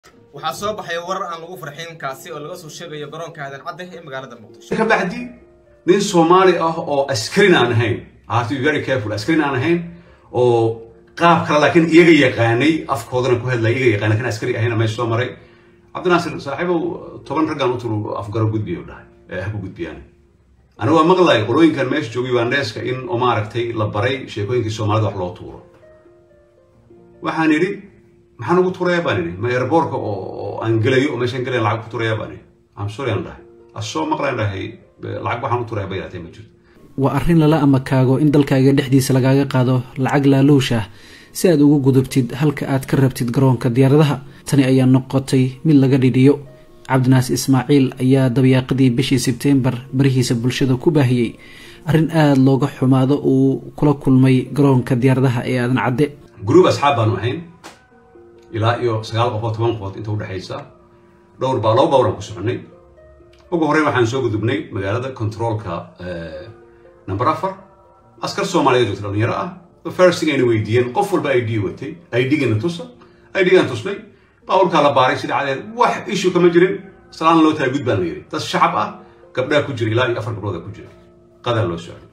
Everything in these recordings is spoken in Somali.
waxaa soo baxay warar aan lagu farxin kaasi oo laga soo sheegayo garoonka aadan cadde ee magaalada muqdisho ka bacdi nin soomaali ah oo askarin aan ahayn I have to be very careful askarin aan ahayn oo qaab kale laakiin iyaga yaqaanay afkoodana ku hadlaya iyaga yaqaanay kan askari ahayna meesha soo maray cabdinaasir saaxiibow toban raggaan u turu afgaro gudbiyo dhahay ee haku gudbiyaan anigu waa maqlay qolooyinkan meesha joogay waandheeska in oo maaragtay la baray sheekooyinkii soomaalida wax loo tuuro waxaan idhi maxaan ugu tuurayaa baan idhi ma airboorka oo oo aan gelayo oo meeshaan gelayan lacag ku tuurayaa baan idhi am sorry aan dhahay asoo maqlaan dhahay lacag waxaan u tuurayaa bay yaraatee ma jirto waa arrin lala amakaago in dalkaaga dhexdiisa lagaaga qaado lacag laaluush ah si aad ugu gudubtid halka aad ka rabtid garoonka diyaaradaha tani ayaa noqotay mid laga dhidhiyo cabdinaas ismaaciil ayaa dabyaaqadii bishii sebteembar barihiisa bulshada ku baahiyey arrin aada looga xumaado uu kula kulmay garoonka diyaaradaha ee aadan cadde gruub asxaab baanu ahayn ilaa iyo sagaal qofood toban qofood inta udhexaysa dhowr baa laba bawran ku soconay ugu horreyn waxaan soo gudubnay magaalada controolka number afar askar soomaaliyeed joogta dhalinyaro ah firsting ayna weydiiyeen qof walba i d watay i d-gana tusa i d-gan tusnay baaburkaa la baaray sida cadeed wax issue kama jirin salaan loo tahay gud baan la yidhi dad shacab ah gabdhaa ku jira ilaa iyo afar gabdhooda ku jira qadaa loo socday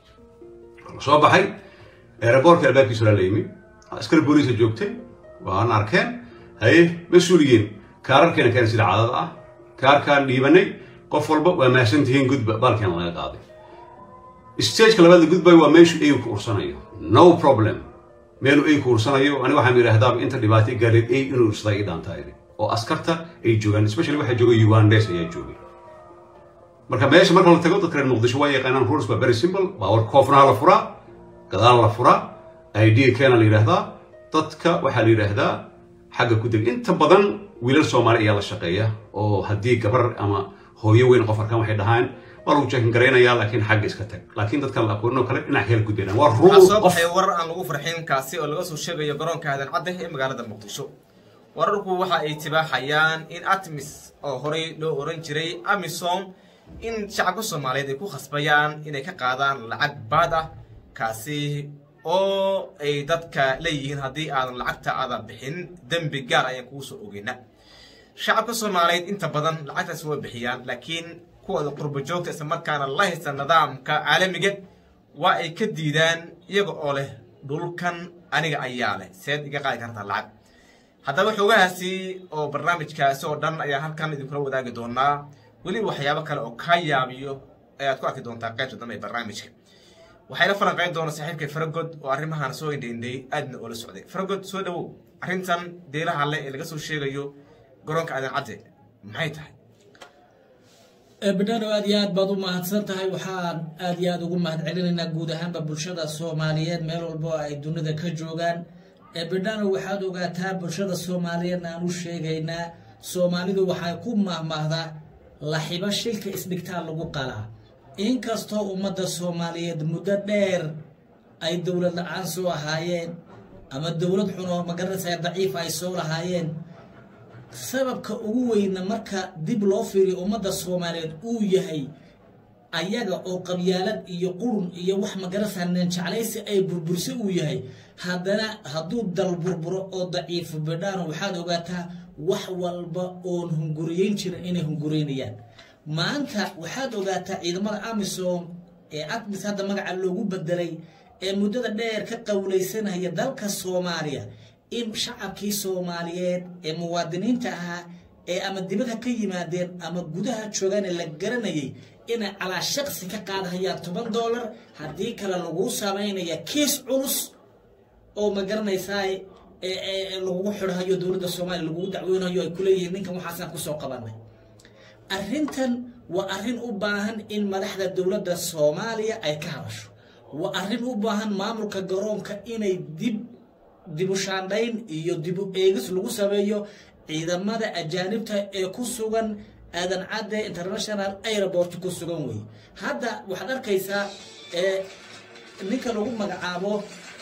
la soo baxay aeroboortka albaabkiisa la yimi askar booliisa joogtay waan arkeen haye mas-uuliyiin kaararkeena keena sida cadada ah kaarkaan dhiibanay qof walba waa mahadsantihiin gudba baalkeena laga qaaday stageka labaad la gudbayo waa meeshu eygu ku ursanayo no problem meelu ey ku ursanayo ani waxaan yidhaahdaaba inta dhibaato gaaleed ey inuu ursadaa ii dhaantaa idhi oo askarta ay joogaan especially waxaa joogay ugandes ayaa joogay marka meesha marka la tago dadka reer muqdisho waa yaqaanaan rules waa very simple baawar koofnaha la furaa gadaal la furaa id keena la yidhaahdaa dadka waxaa la yidhaahdaa xagga ku deg inta badan wiilal soomaali ayaa la shaqeeya oo haddii gabar ama hooyo weyn qof arkaan waxay dhahaan waa lagu jeekin garaynayaa laakiin xagga iska tag laakiin dadkan la aqoonin oo kale dhinac kale gudbayaan waa waxaa rule soo qof baxay warar aan lagu farxin kaasi oo laga soo sheegayo garoonka aadan cadde ee magaalada muqdisho wararku waxa ay tibaaxayaan in atmis oo horey loo oran jiray amisom in shacabka soomaaliyeed ay ku khasbayaan inay ka qaadaan lacag baad ah kaasi oo ay dadka leeyihiin haddii aadan lacagta aadan bixin dembi gaar ayaan kugu soo ogeyna shacabka soomaaliyeed inta badan lacagtaasi way bixiyaan laakiin kuwooda qurbo joogta isla markaana la haysta nidaamka caalamiga waa ay ka diidaan iyaga oo leh dhulkan aniga ayaa leh seed iga qaadi kartaa lacag haddaba xoogahaasi oo barnaamijkaasi oo dhan ayaa halkan idinkula wadaagi doonaa weliba waxyaabo kale oo kaa yaabiyo ayaad ku arki doontaa qaybta dambe ee barnaamijka waxayna falanqayn doona saaxiibkay faragod oo arrimahan soo indhaindhay aadna oola socday faragod soo dhawow arrintan deelaha le ee laga soo sheegayo garoonka aadan cadde maxay tahay bidhano aad iyo aad baad u mahadsan tahay waxaan aad iyo aad ugu mahad celinaynaa guud ahaanba bulshada soomaaliyeed meel walbo ay dunida ka joogaan bidhano waxaad ogaataa bulshada soomaaliyeedna aan u sheegaynaa soomaalidu waxay ku mahmahdaa laxibo shilka isdhigtaa lagu qalaa inkastoo ummadda soomaaliyeed muddo dheer ay dowlad la-aan soo ahaayeen ama dowlad xun oo magaranaysa daciif ay soo lahaayeen sababka ugu weyna marka dib loo fiiriyo ummadda soomaaliyeed uu yahay ayaga oo qabyaalad iyo qurun iyo wax magaranaysaa neenjeclaysi ay burbursi uu yahay haddana hadduu dal burburo oo daciifo bidhaano waxaad ogaataa wax walba oon hunguriyeyn jirin inay hunguraynayaan maanta waxaad ogaataa ciidamada amisom ee admis hadda magaca loogu bedelay ee muddada dheer ka qowlaysanaya dalka soomaaliya in shacabkii soomaaliyeed ee muwaadiniinta ahaa ee ama dibadha ka yimaadeen ama gudaha joogaane la garanayay inay calaa shaqsi ka qaadahayaan toban dollar haddii kale laguu samaynaya kiis culus oo ma garanaysaa lagugu xidhayo dowladda soomaaliya lagugu dacweynayo ay kuleeyihiin ninkan waxaasaan kusoo qabanay arrintan waa arrin u baahan in madaxda dowladda soomaaliya ay ka hadasho waa arrin u baahan maamulka garoonka inay dib dibu shaandhayn iyo dibu eegis lagu sameeyo ciidamada ajaanibta ee ku sugan aadan cadde international airport ku sugan wey hadda waxaad arkaysaa ninka lagu magacaabo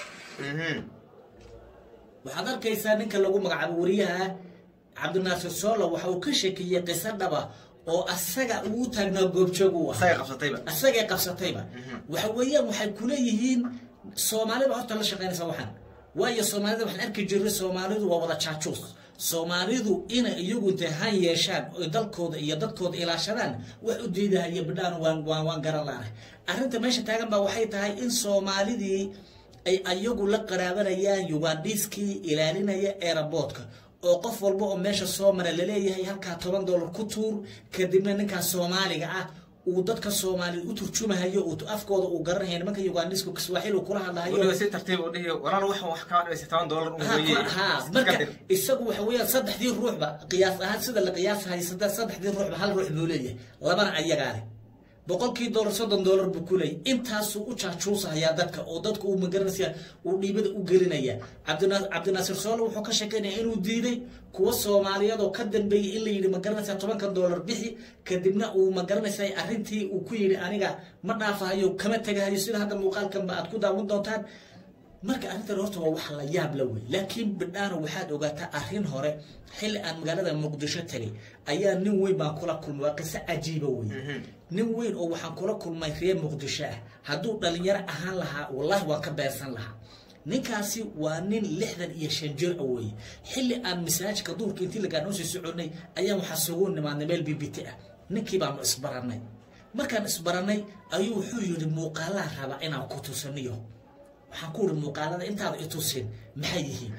waxaad arkaysaa ninka lagu magacaabo wariyaha cabdinaasir soolo waxa uu ka sheekeeyey qiso dhaba oo asaga uu taagnaa goobjoog u asaga qabsatayba asagay qabsatayba waxa weeyaan waxay kuleeyihiin soomaalida horta la shaqaynaysa waxaan waayo soomaalida waxaan arki jirnay soomaalidu waa wada jaajuus soomaalidu inay iyagu intay han yeeshaan oy dalkooda iyo dadkooda ilaashadaan wax u diidahaya bidhaan waan waan waan garan laanahay arrinta meesha taagan baa waxay tahay in soomaalidii ay ayagu la qaraabanayaan ugandhiiskii ilaalinaya eeraboodka oo qof walba oo meesha soo mara laleeyahay halkaa toban dollar ku tuur kadibna ninkaa soomaaliga ah uu dadka soomaaliya u turjumahayo uu afkooda uu garanaya nimanka ugandhiiska kiswaaxil uu kula hadlahayo weliba si tartiib u dhihi walaal wax wax kaa dhaysa toban dollar un weeye ha marka isagu waxa weeyaan saddexdii ruuxba qiyaas ahaan sida la qiyaasahay saddexdii ruuxba hal ruux buu leeyahay labana ayagaa leh boqolkii dollar soddon dollar buu ku leeyay intaasuu u jaajuusahayaa dadka oo dadka uu magaranaysa uu dhiibada u gelinaya cabdina cabdinaasir soole wuxuu ka sheekeynaya inuu diiday kuwa soomaaliyeed oo ka dambeeyay in la yidhi magaranaysa tobankan dollar bixi kadibna uu magaranaysa arrintii uu ku yidhi aniga ma dhaafahayo kama tegahayo sida hadda muuqaalkanba aad ku daawan doontaan marka arrintan horta waa wax la yaab la wey laakiin bidhaano waxaad ogaataa arrin hore xilli aan magaalada muqdisho tegay ayaa nin weyn baan kula kulmay waa qiso cajiiba wey nin weyn oo waxaan kula kulmay reer muqdisho ah hadduu dhalinyaro ahaan lahaa wallahi waan ka beersan lahaa ninkaasi waa nin lixdan iyo shan jir a weeye xilli aan masaajidka duurka intii lagaa sii soconay ayaan waxaa sugu nimaadnay meel bibiti ah ninkii baanu isbarannay markaan isbarannay ayuu wuxuu yidhi muuqaalaha rabaa inaan ku tusaniyo waxaan ku uri muuqaalada intaada i tusin maxay yihiin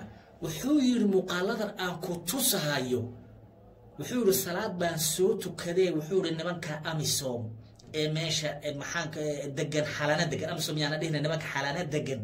wuxuu yidhi muuqaaladan aan ku tusahayo wuxuu yidhi salaad baan soo tukadee wuxuu yidhi nimanka amisom ee meesha maxaanka degan xalana degan amisom yaana dhihna nimanka xalana degan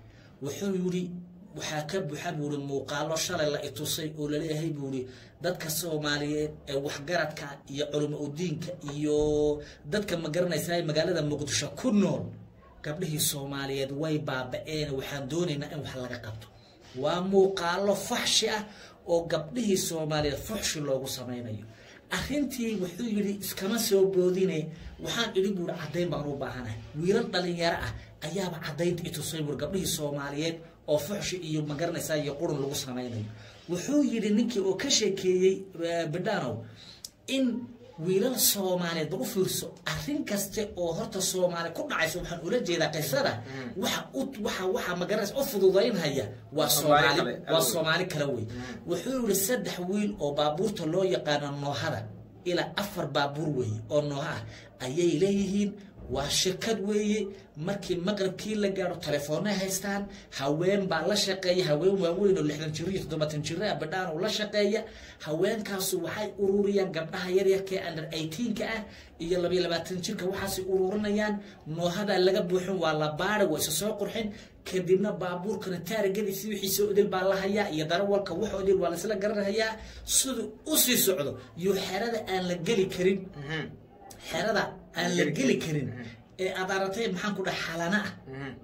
wuxuu yidhi waxaa ka buuxa buu yidhi muuqaalo shalay la itusay oo laleeyahay buu yidhi dadka soomaaliyeed ee waxgaradka iyo culimo udiinka iyo dadka ma garanaysaa magaalada muqdisho ku nool gabdhihii soomaaliyeed way baaba-een waxaan doonaynaa in wax laga qabto waa muuqaalo faxshi ah oo gabdhihii soomaaliyeed fuxshi loogu samaynayo arrintii wuxuu yidhi iskama soo boodine waxaan idhi buuri caddayn baan u baahanahay wiilal dhalinyaro ah ayaaba caddaynta itusay buuri gabdhihii soomaaliyeed oo fuxshi iyo magaranaysaa iyo qurun lagu samaynayo wuxuu yidhi ninkii oo ka sheekeeyey bidhanow in wiilal soomaaliyeed bal u fiirso arrin kaste oo horta soomaali ku dhacaysa waxaan ula jeedaa qisada waxa u waxa waxa magaranaysa u fududaynhaya waa soomaali waa soomaali kale wey wuxuu yidhi saddex wiil oo baabuurta loo yaqaano noohada ilaa afar baabuur weeye oo nooha ah ayay leeyihiin waa shirkad weeye markii maqribkii la gaadho telefoonay haystaan haween baa la shaqeeya haween waaweyn oo lixdan jiro iyo toddobaatan jiro ah badhaan oo la shaqeeya haweenkaasu waxay ururiyaan gabdhaha yaryarka ee under eighteenka ah iyo labayo labaatan jirka waxaasay ururinayaan noohadaa laga buuxin waa la baari waa isa soo qurxin kadibna baabuurkana taarigadiisi wixiisa odil baa la hayaa iyo darawalka wax odil waa laisla garanhayaa siduu usii socdo iyo xerada aan la geli karin xerada aan la geli karin ee aad aratay maxaan ku dhaha xalana ah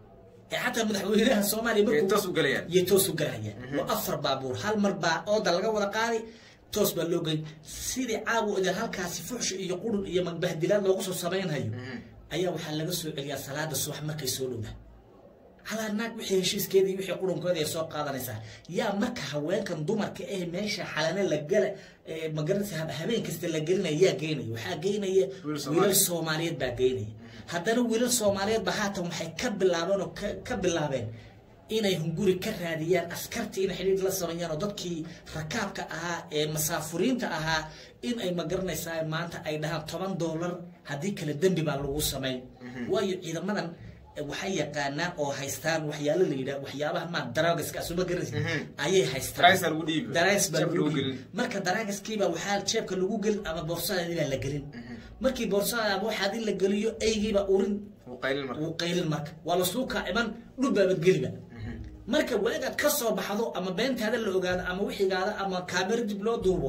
ee xataa madaxweynaha soomaaliya markuu toos u galayaan iyo toos u galaya waa afar baabuur hal mar baa ooda laga wada qaaday toos baa loo gey sidii caawa odeel halkaasi fuxshi iyo qurun iyo magbahdilaad loogu soo samaynhayo ayaa waxaa laga soo celiyaa salaada subax markay soo dhowda halaa naag wixii heshiiskeeda iyo wixii qurunkeeda ay soo qaadanaysaa yaa marka haweenkan dumarka eh meesha xalane la gala magaranaysa habeen kasta la gelinaya yaa geynaya waxaa geynaya wiilal soomaaliyeed baa geynaya haddana wiilal soomaaliyeed ba haatan waxay ka bilaabeen oo ka bilaabeen inay hunguri ka raadiyaan askartii inay xidhiir la sameeyaan oo dadkii rakaabka ahaa ee masaafuriinta ahaa in ay magaranaysaa maanta ay dhahaan toban dollar haddii kale dembi baa lagu sameyn waayo ciidamadan waxay yaqaanaan oo haystaan waxyaalo la yidhah waxyaabaha maa daragaska asuma garanaysa ayay haystaan daragas baa lagu gelin marka daragaskiiba waxaa jeebka lagu gelin ama boorsadeedii baa la gelin markii boorsada ama waxaa hadii la geliyo eygiiba urin wuu qaylin marka waa lasuu kaaciman dhubbaabad geliba marka waagaad ka soo baxdo ama beentaada la ogaado ama wixigaada ama kaamero dib loo duubo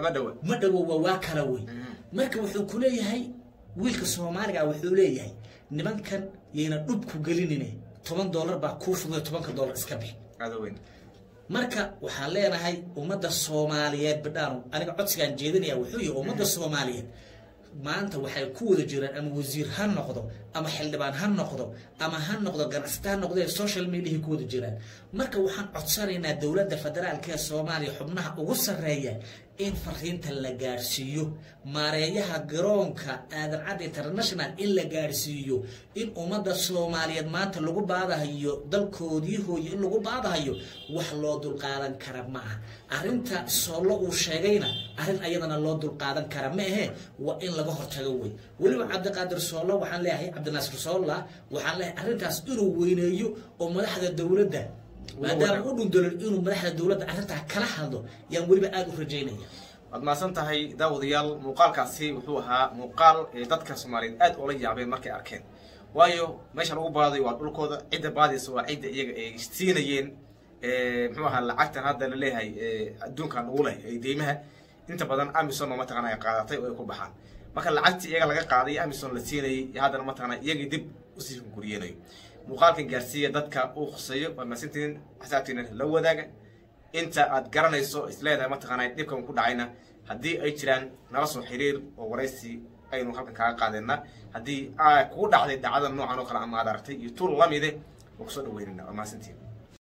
ma dhawo waa waa kala wey marka wuxuu ku leeyahay wiilka soomaaliga wuxuu leeyahay nimankan yayna dhubku gelinine toban dollar baa kuu fududa tobanka dollar iska bix marka waxaan leenahay ummadda soomaaliyeed bidhaano aniga codsigaan jeedinaya wuxuu yahay ummadda soomaaliyeed maanta waxay ku wada jiraan ama wasiir ha noqdo ama xildhibaan ha noqdo ama ha noqdo ganacsata ha noqdo ee social mediaha ku wada jiraan marka waxaan codsanaynaa dowladda federaalka ee soomaaliya xubnaha ugu sarreeya in fariinta la gaadhsiiyo maareeyaha garoonka aadan cadde international in la gaadhsiiyo in ummadda soomaaliyeed maanta lagu baadahayo dalkoodii hooye in lagu baadahayo wax loo dulqaadan kara ma aha arrinta soollo uu sheegayna arrin ayadana loo dulqaadan kara ma ahe waa in laga hortago wey weliba cabdiqaadir soollo waxaan leeyahay cabdinaasir soolla waxaan leeyahay arrintaas inuu weyneeyo oo madaxda dowladda maadaama u dhundolol inuu madaxda dowladda arrintaa kala hadlo yaan weliba aada u rajaynaya waad mahadsan tahay daawadayaal muuqaalkaasi wuxuu ahaa muuqaal ee dadka soomaaliyeed aad oola yaabeen markay arkeen waayo meesha lagu baadayo waa dhulkooda cidda baadaysa waa cidda iyaga ay siinayeen muxuu ahaa lacagtan hadda la leeyahay adduunkan ugu leh ee deymaha inta badan amison oo mataqana ay qaadatay oo ay ku baxaan marka lacagtii iyaga laga qaaday amison la siinayay iyo haddana mataqana iyagii dib usii guriyeenayo muuqaalkan gaarsiiya dadka uu khuseeyo waa mahadsantihiin xisaabtiina la wadaaga inta aad garanayso isleedahay mataqaana dhibkan ku dhacayna haddii ay jiraan nala soo xiriir oo waraysi aynu halkan kaaga qaadeenna haddii kugu dhacday dhacdada noocan oo kale ama aad aragtay iyo tuul lamide waa kusoo dhaweynayna waa mahadsantihiin